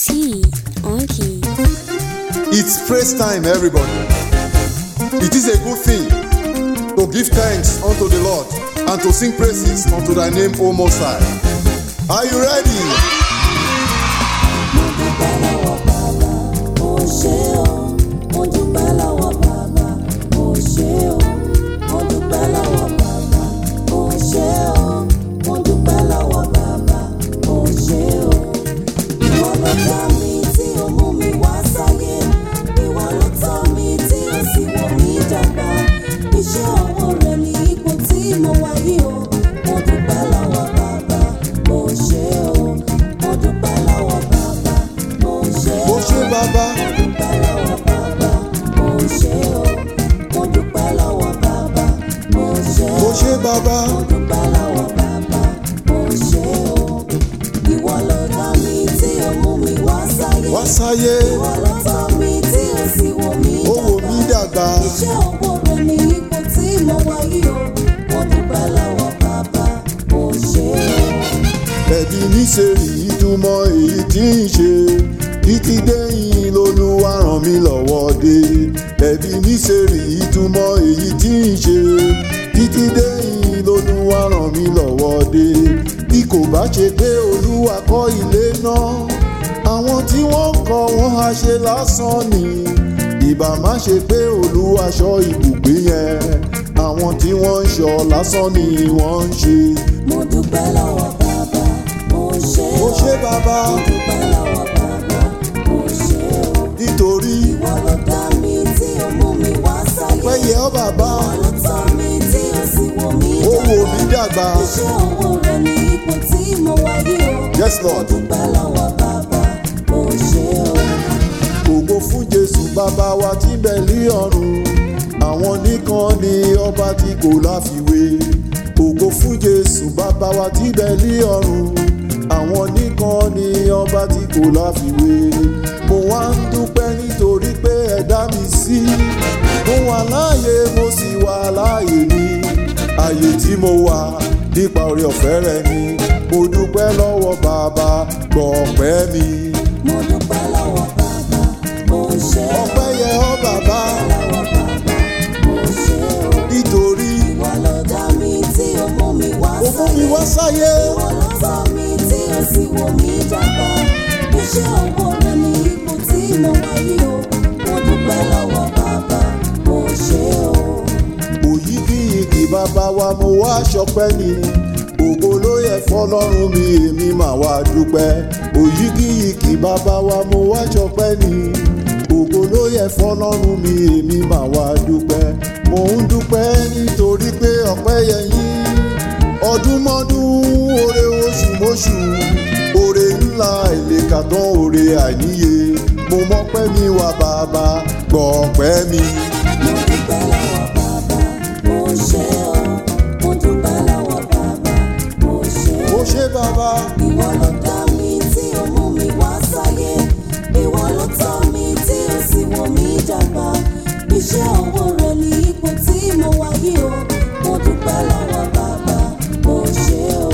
T on key. It's praise time, everybody. It is a good thing to give thanks unto the Lord and to sing praises unto thy name, O Most High. Are you ready? Mo ṣe o, mo dúpẹ́ lọ́wọ́ bàbá. Mo ṣe o, mo dúpẹ́ lọ́wọ́ bàbá. Mo ṣe o, mo dúpẹ́ lọ́wọ́ bàbá. Mo ṣe o. Ìwọ ló dá mi tí o mú mi wá sáyé. Ìwọ ló tọ́ mi tí o sì wò mí dàgbà. Iṣẹ́ ọwọ́ rẹ ni ipò tí mo wà yìí o. Mo dúpẹ́ lọ́wọ́ bàbá. Mo ṣe o, mo dúpẹ́ lọ́wọ́ bàbá. Mo ṣe o. Mo ṣe bàbá, Mo dúpẹ́ lọ́wọ́ bàbá, mo ṣe o. Mo dúpẹ́ lọ́wọ́ bàbá, mo ṣe o. mo ṣe bàbá, Mo dúpẹ́ lọ́wọ́ bàbá, mo ṣe o. Ìwọ ló dá mi tí o mú mi wá sáyé. wá sáyé, Ìwọ ló tọ́ mi tí o sì wò mí ó wò mí dàgbà. Iṣẹ́ ọwọ́ rẹ ni ipò tí mo wà yìí o. Mo dúpẹ́ lọ́wọ́ bàbá, mo ṣe o. Ẹ̀bí níṣẹ́rì ìtumọ̀ èyí tí ń ṣe. Títí déyìn lolúwa ràn mí lọ́wọ́ dé. Ẹ̀bí níṣẹ́rì ìtumọ̀ èyí tí ń ṣe. Títí déyìn lolúwa ràn mí lọ́wọ́ dé. Bí kò bá ṣe pé olúwa kọ́ ilé náà. Àwọn tí wọ́n ń kọ́ wọn á ṣe lásán ni. Ìbá má ṣe pé olúwa ṣọ́ ibùgbé yẹn. Àwọn tí wọ́n ń ṣọ́ lásán ni wọ́n ń ṣe. Mo dúpẹ́ lọ́wọ́ bàbá, mo ṣe o. Mo ṣe bàbá Mo dúpẹ́ lọ́wọ́ bàbá, mo ṣe o. nítorí Ìwọ ló dá mi tí o mú mi wá sáyé. pẹ́yẹ ọ́ bàbá Ìwọ ló tọ́ mi tí o sì wò mí ó wò mí dàgbà. Iṣẹ́ ọwọ́ rẹ ní ipò tí mo wà yìí o. Yes, Mo Lord. dúpẹ́ lọ́wọ́ bàbá, mo ṣe o. Ògo fún Jésù bàbá wa tí ń bẹ ní ọ̀run. Àwọn nìkan ni ọba tí kò láfiwé. Ògo fún Jésù bàbá wa tí ń bẹ ní ọ̀run. Àwọn nìkan ni ọba tí kò láfiwé. Mo wá ń dúpẹ́ nítorí pé ẹ dá mi sí. Mo wà láàyè mo sì wà láàyè mi. Àyè tí mo wà nípa oore ọ̀fẹ́ rẹ ni. Mo dúpẹ́ lọ́wọ́ bàbá gbọ́ ọpẹ́ mi. Mo dúpẹ́ lọ́wọ́ bàbá, mo ṣe o. ọpẹ́ yẹ ọ́ bàbá Lọ́wọ́ bàbá, mo ṣe o. nítorí Ìwọ ló dá mi tí o mú mi wá ó fún mi sáyé. wá sáyé Ìwọ ló tọ́ mi tí o sì wò mí dàgbà. Iṣẹ́ ọwọ́ rẹ ní ipò tí mo wà yìí o. Mo dúpẹ́ lọ́wọ́ bàbá, mo ṣe o. òyìgìyìgì bàbá wa mo wá ṣọpẹ́ ni ògo ló yẹ fọ́lọ́run mi èmi mà wá dúpẹ́ òyìgìyìgì bàbá wa mo wá ṣọpẹ́ ni ògo ló yẹ fọ́lọ́run mi èmi mà wá dúpẹ́ mò ń dúpẹ́ nítorí pé ọpẹ́ yẹ yín ọdúnmọ́dún oore oṣù mọ́ṣù oore ńlá ìlẹ̀kàtàn oore àìníye mo mọ́pẹ́ mi wá bàbá gbọ́ ọpẹ́ mi. Mo dúpẹ́ lọ́wọ́ bàbá, mo ṣe o. Mo dúpẹ́ lọ́wọ́ bàbá, mo ṣe o. ó ṣe bàbá Ìwọ ló dá mi tí o mú mi wá sáyé. Ìwọ ló tọ́ mi tí o sì wò mí dàgbà. Iṣẹ́ ọwọ́ rẹ ní ipò tí mo wà yìí o. Mo dúpẹ́ lọ́wọ́ bàbá, mo ṣe o.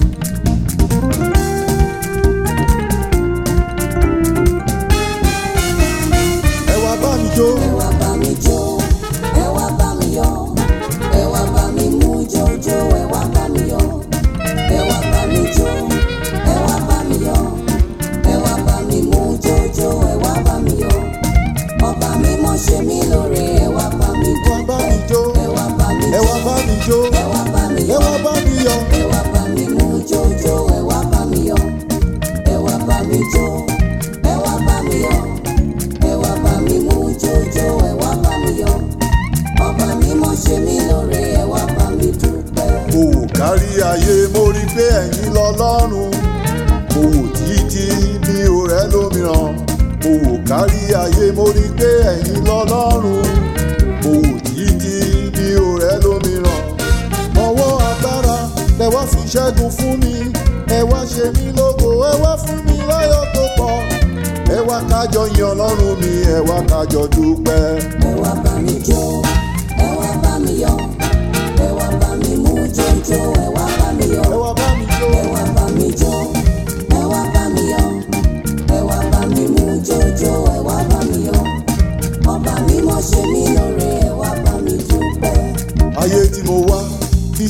ẹ wá bá mi jó Ẹ wá bá mi jó, ẹ wá bá mi yọ̀. Ẹ wá bá mi mú jòjò, ẹ wá bá mi yọ̀. Ẹ wá bá mi jó, ẹ wá bá mi yọ̀. Ẹ wá bá mi mú jòjò, ẹ wá bá mi yọ̀. Ọba mi mọ̀ ṣe mí lóore, ẹ wá bá mi wá bá mi jó Ẹ wá bá mi ẹ wá bá mi jó Ẹ wá bá mi ẹ yọ̀. wá bá mi yọ̀ Ẹ wá bá mi mú jòjò, ẹ wá bá mi yọ̀. Ẹ wá bá mi jó, ẹ wá bá mi yọ̀. Ẹ wá bá mi mú jòjò, ẹ wá bá mi yọ̀. Ọba mi mọ̀ ṣe mí lóore, ẹ wá bá mi dúpẹ́. mo wò kárí ayé mo rí pé ẹ̀yin lọ́lọ́run mo wò títí mi ò rẹ́ lómìíràn mo wò kárí ayé mo rí pé ẹ̀yin lọ́lọ́run mo wò títí mi ò rẹ́ lómìíràn ọwọ́ agbára lẹ wá fi ṣẹ́gun fún mi ẹ wá ṣe mí lógo ẹ wá fún mi láyọ̀ tó pọ̀ ẹ wá kájọ yan ọlọ́run mi ẹ wá kájọ dúpẹ́. Ẹ wá bá mi jó, ẹ wá bá mi yọ̀. Ẹ wá bá mi mú jòjò, ẹ wá bá mi yọ̀. ẹ wá bá mi jó Ẹ wá bá mi jó, ẹ wá bá mi yọ̀. Ẹ wá bá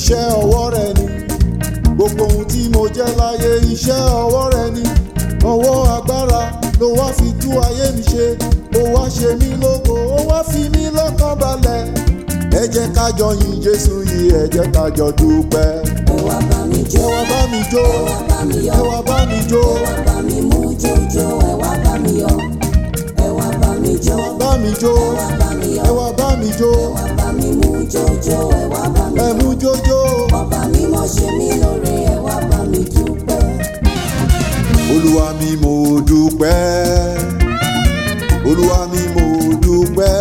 iṣẹ́ ọwọ́ rẹ ni gbogbo ohun tí mo jẹ́ láyé iṣẹ́ ọwọ́ rẹ ni ọwọ́ agbára ló wá fi tú ayé mi ṣe ó wá ṣe mí lógo ó wá fi mí lọ́kàn balẹ̀ ẹ jẹ́ ká jọ yin jésù yìí ẹ jẹ́ ká jọ dúpẹ́ ẹ wá bá mi ẹ jó wá bá mi jó ẹ wá bá mi ẹ yọ̀ wá bá mi jó ẹ wá bá mi mú jójó ẹ wá bá mi yọ̀ ẹ wá bá mi jó ẹ wá bá mi jó ẹ wá bá mi ẹ yọ̀ wá bá mi jó ẹ wá bá mi mú jójó ẹ wá bá mi ẹ yọ̀ mú jójó ọba mímọ́ ṣe mí lóore ẹ wá bá mi dúpẹ́. olúwa mi mo dúpẹ́ olúwa mi mo dúpẹ́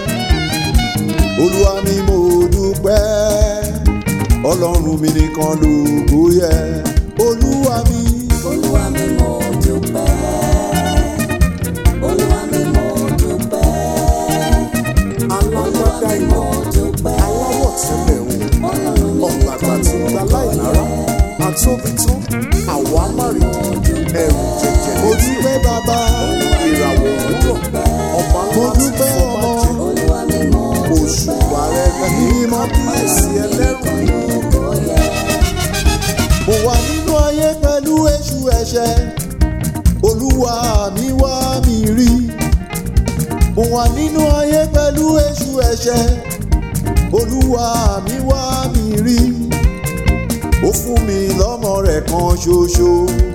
olúwa mi mo dúpẹ́ ọlọ́run mi nìkan lógo yẹ olúwa mi olúwa mi mo dúpẹ́ olúwa mi mo dúpẹ́ olúwa mi mo dúpẹ́ aláwọ̀ tẹ́lẹ̀ ń ọlọ́run mi ọ̀gbàgbà nìkan tí ń gba láìlára àtóbitán àwa márì ẹ̀rù jẹjẹ mo dúpẹ́ bàbá ìràwọ̀ òwúrọ̀ ọba mo ńlá tí dúpẹ́ fọ́ ọmọ máa jẹ olúwa mi mo oṣù ààrẹ mímọ́ kíyèsí ẹlẹ́rù kò yẹ mo wà nínú ayé pẹ̀lú èṣù ẹ̀ṣẹ̀ olúwa mi wá mi rí mo wà nínú ayé pẹ̀lú èṣù ẹ̀ṣẹ̀ olúwa mi wá mi rí ó fún mi lọ́mọ rẹ̀ kan ṣoṣo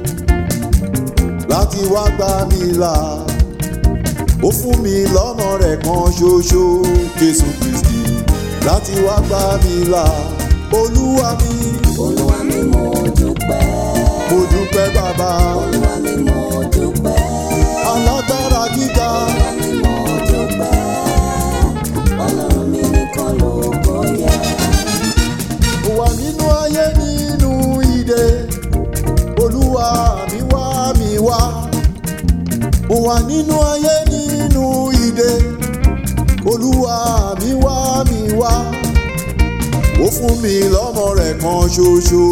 láti wá gbà mí là ó fún mi lọ́mọ rẹ̀ kan ṣoṣo jésù kristi láti wá gbà mí là olúwa mi olúwa mi mo dúpẹ́ mo dúpẹ́ bàbá olúwa mi mo dúpẹ́ alágbára gíga olúwa mi mo dúpẹ́ ọlọ́run mi nìkan lógo yẹ. mo wà nínú ayé nínú ìdè olúwa mi wá mi wá mo wà nínú ayé nínú ìdè olúwa mi wá mi wá ó fún mi lọ́mọ rẹ̀ kan ṣoṣo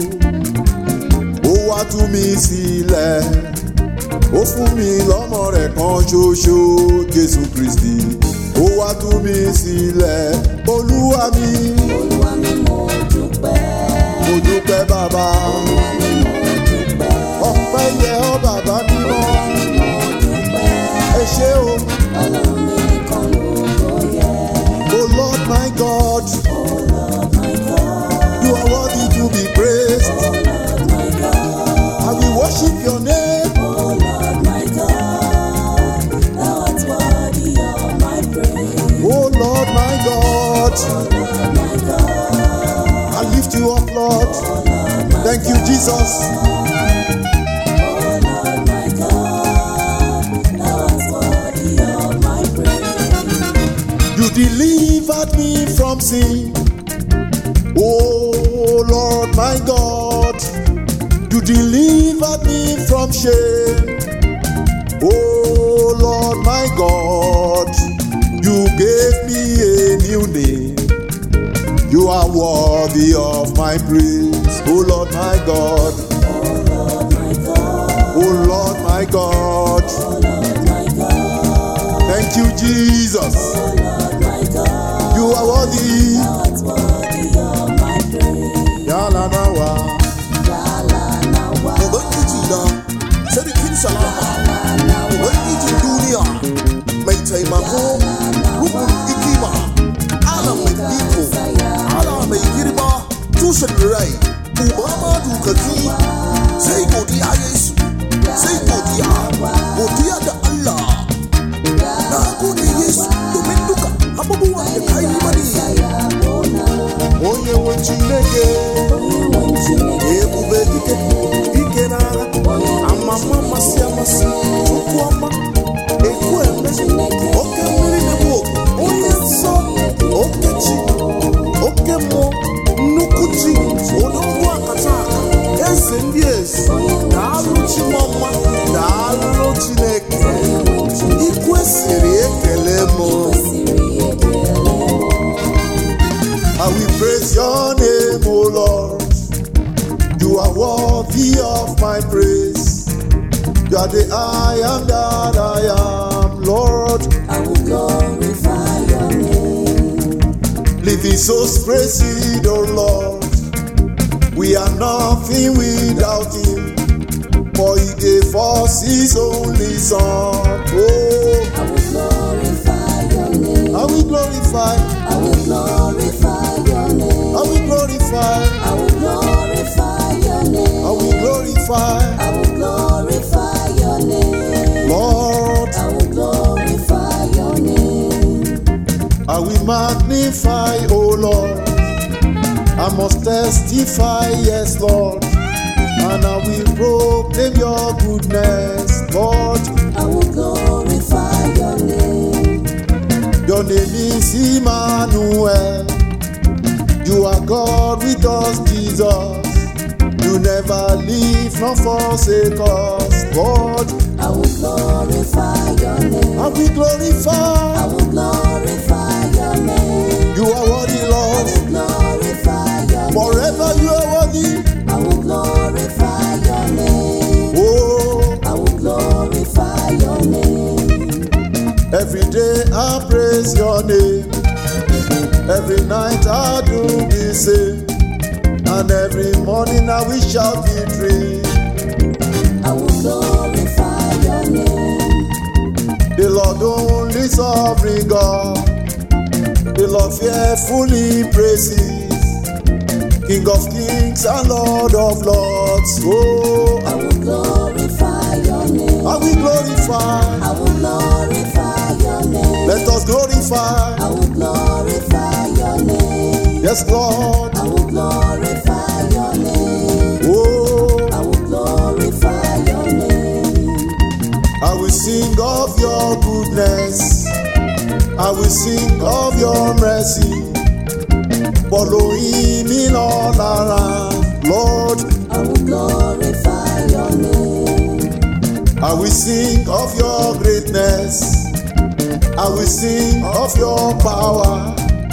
ó wá tú mi sílẹ̀ ó fún mi lọ́mọ rẹ̀ kan ṣoṣo jésù kristi ó wá tú mi sílẹ̀ olúwa mi olúwa mi mo dúpẹ́ mo dúpẹ́ bàbá olúwa mi mo dúpẹ́ ọpẹ́ yẹ ọ́ bàbá mímọ́ mo dúpẹ́ ẹ ṣé o ọlọ́run mi nìkan lógo yẹ. o lord my god Oh Lord my God, you are worthy to be praised oh Lord my God, i will worship your name oh Lord my God, thou art worthy of my praise. o lord my god Oh Lord my God, i lift you up lord oh Lord my thank you jesus Oh Lord my God, thou art worthy of my praise. you delivered me from sin oh lord my god you delivered me from shame oh lord my god you gave me a new name you are worthy of my praise oh lord my god Oh Lord my God, oh lord my god oh Lord my God, thank you jesus oh Lord my God, you are worthy thou art worthy of my praise. yala nawa. Yala na wa, ubangiji na sarkin salama ubangijin duniya mai taimako rukun hikima ala mai iko ala mai girma tushen rai uba ma dukaki sai godiya yesu sai godiya godiya da allah na gode yesu domin duka abubuwan da ka yi mani onye nwe chineke ebube dike ike n'agha amama amasị amasị chukwu ọma ekwu eme oke mmiri na-egbu ogu onye nsọ oke chi oke mmụọ nnukwu chi odogwu akata aka eze ndị eze daalụ chi mama daalụ chineke ikwesịrị ekele m I will praise your name, O Lord. You are worthy of my praise. You are the I am that I am, Lord. I will glorify your name. Living Jesus praise the Lord. We are nothing without him. For he gave us his only son. Oh, I will glorify your name. I will glorify, I will glorify your name. I will glorify, I will glorify your name. I will glorify, I will glorify your name. Lord. I will glorify your name. I will magnify, O Lord. I must testify, yes, Lord. And I will proclaim your goodness, Lord. I will glorify your name. Your name is Emmanuel. You are God with us, Jesus. You never leave nor forsake us, Lord. I will glorify your name. I will I glorify. will glorify your name. You are worthy, Lord. Glorify your name. Forever you are worthy. I will glorify your name. Oh, I will glorify your name. every day I praise your name. Every night I do the same. And every morning I will shout victory. I will glorify your name. The Lord only sovereign God. The Lord fearfully praises. King of kings and Lord of lords. Oh, I will glorify your name. I will glorify. I will glorify your name. Let us glorify. I will glorify your name. Yes, Lord. I will glorify your name. Oh, I will glorify your name. I will sing of your goodness. I will sing of your mercy. Following me all around, Lord. I will glorify your name. I will sing of your greatness. I will sing of your power.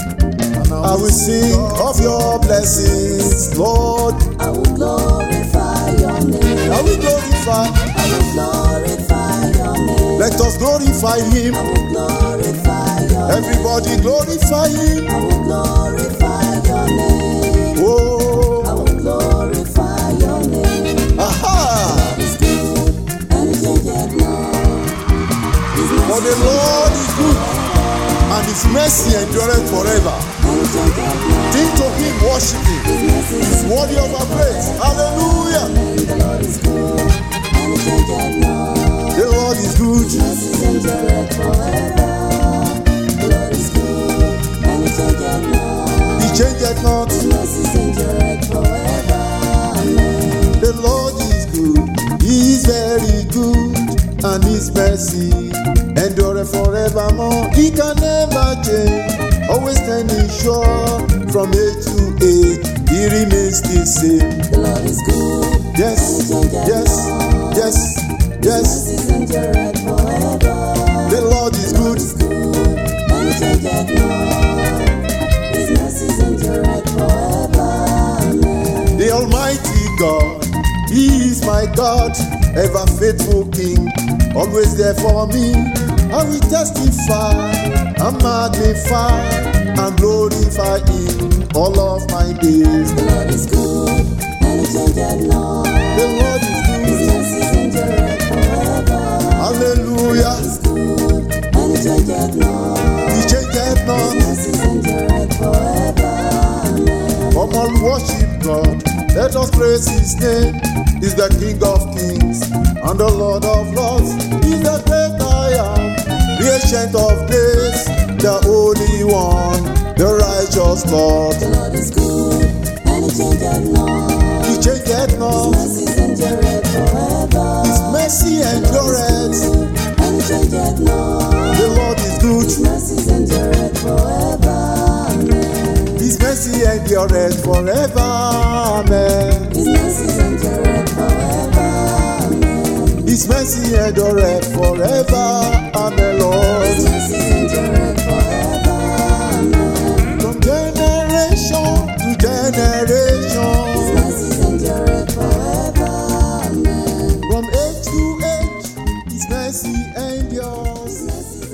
I will sing of your blessings, Lord. I will glorify your name. I will glorify. I will glorify your name. Let us glorify Him. I will glorify your name. Everybody glorify Him. I will glorify your name. I Oh, will glorify your name. aha! It's good and it changes not. His For the mercy Lord is good, and His mercy endureth forever. and it changes not. Think to Him, worship Him. His mercy He's worthy of our praise. Hallelujah! The Lord is good and it changes not. The Lord is good. Mercies endureth forever. The Lord is good and it changes not. He changeth not. His mercies endureth forever. Amen. The Lord is good, He is very good, and His mercy endure forevermore. He can never change, always standing sure from age to age. He remains the same. The Lord is good. Yes, yes, yes, yes. Mercies endureth forever. The Lord is good. Is good and it changes not. His mercies endureth forever. Amen. The Almighty God, He is my God, ever faithful King, always there for me. I will testify and magnify and glorify Him all of my days. The Lord is good and it changes not. The Lord is His good, mercies endureth forever. hallelujah. Is good and it changes not. He changeth His not. mercies endureth forever. Amen. Come on, worship God. Let us praise His name. He's the King of kings and the Lord of lords. He's the great I am, the ancient of days, the Holy One, the righteous Lord. The Lord is good and it changes not. He changeth His not. mercies endureth forever. His mercy endureth. And it changes not. The Lord is good. His mercies endureth forever. Amen. His mercy endureth forever. Amen. His mercies endureth forever. Amen. His mercy endureth forever. Amen, His Lord. mercies endureth forever. Amen. From generation to generation. His mercies endureth forever. Amen. From age to age, His mercy endures. His mercies